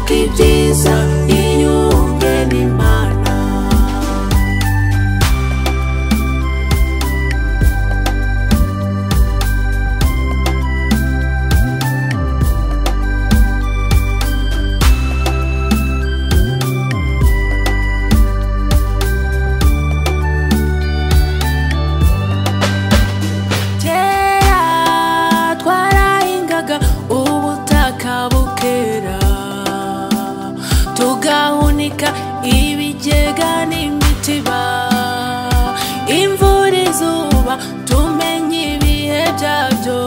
ni byiza iyo umwe n'imana kera twarahingaga ubutaka bukera tugahunika ibigega n'imitiba imvura izuba tumenye ibihe byabyo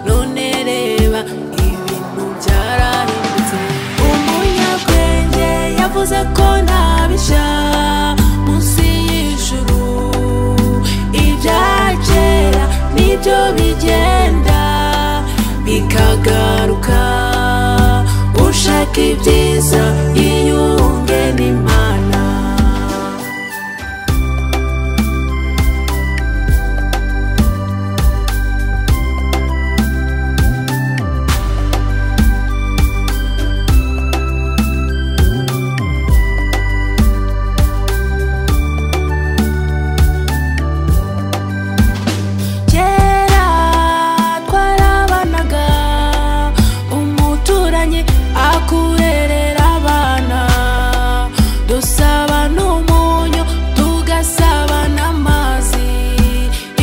none reba ibintu byarahindutse umunyabwenge yavuze ko ntabishya munsi y'ijuru ibyakera nibyo bigenda bikagaruka ushaka ibyiza yiyunge n'imana kera twarabanaga umuturanyi akurerera abana dusaba n'umunyu tugasaba n'amazi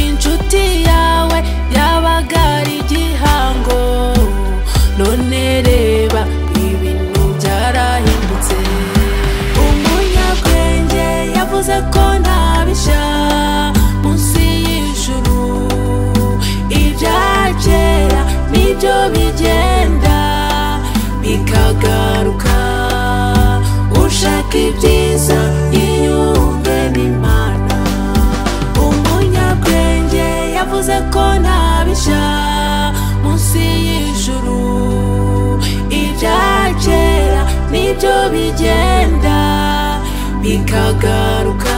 inshuti yawe yabaga ari igihango none reba ibintu byarahindutse umunyabwenge yavuze ko ntabishya munsi y'ijuru ibya kera nibyo bigenda bikagaruka ushaka ibyiza yiyunge n'imana umunyabwenge yavuze ko ntabishya munsi y'ijuru ibya kera nibyo bigenda bikagaruka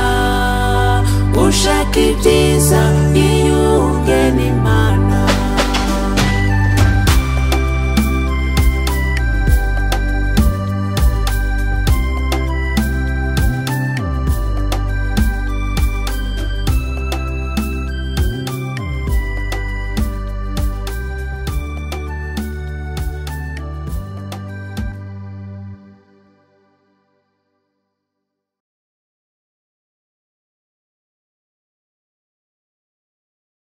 ushaka ibyiza yiyunge n'imana